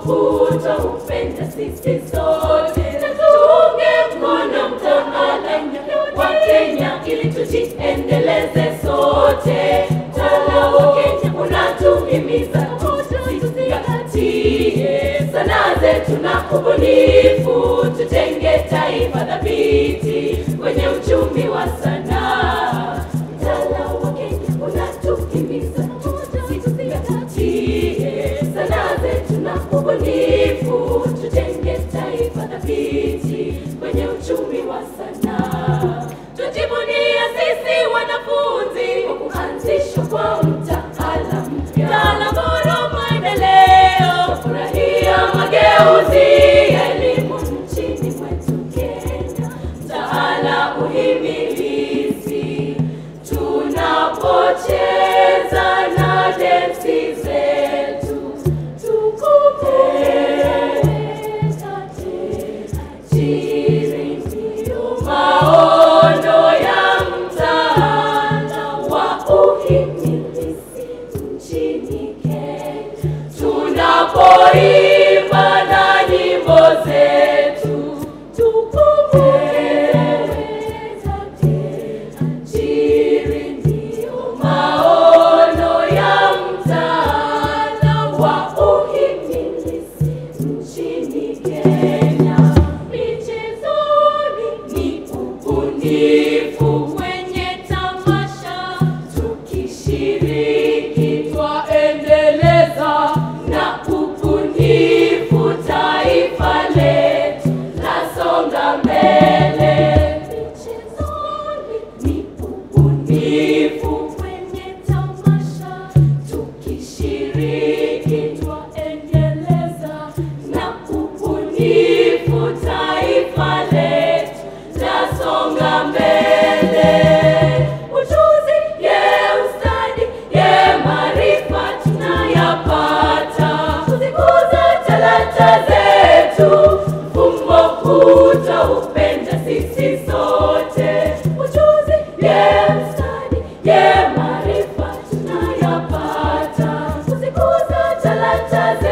kutupenda sisi sote, na tuunge mkono mtaala wa Kenya ili tujiendeleze sote. Mtaala wa Kenya unatuhimiza tuzingatie sanaa zetu na ubunifu, tutenge taifa thabiti kwenye uchumi wa sanaa. Mtaala wa Kenya unatuhimiza tuzingatie sanaa zetu na ubunifu, tutenge taifa thabiti kwenye uchumi wa sanaa. Tujivunie sisi wanafunzi kwa kuanzishwa kwa mtaala mpya, mtaala bora maendeleo, furahia mageuzi ya elimu nchini mwetu Kenya, mtaala uhimilizi tunapocheza na densi zetu tukupenda ndio maono ya mtaala wa uhimilizi nchini Kenya tunapoimba na nyimbo zetu tukupenda tajiri ndio maono ya mtaala wa uhimilizi nchini Kenya. Michezoni ni ubunifu kwenye tamasha, tukishiriki twaendeleza na ubunifu, taifa letu lasonga mbele. Michezoni ni ubunifu kwenye tamasha, tukishiriki twaendeleza na ubunifu, taifa letu lasonga mbele. Ujuzi, ye ustadi, ye maarifa tunayapata, kuzikuza talanta zetu, mfumo huu tutaupenda sisi sote. Ujuzi, ye ustadi, ye maarifa tunayapata, kuzikuza talanta zetu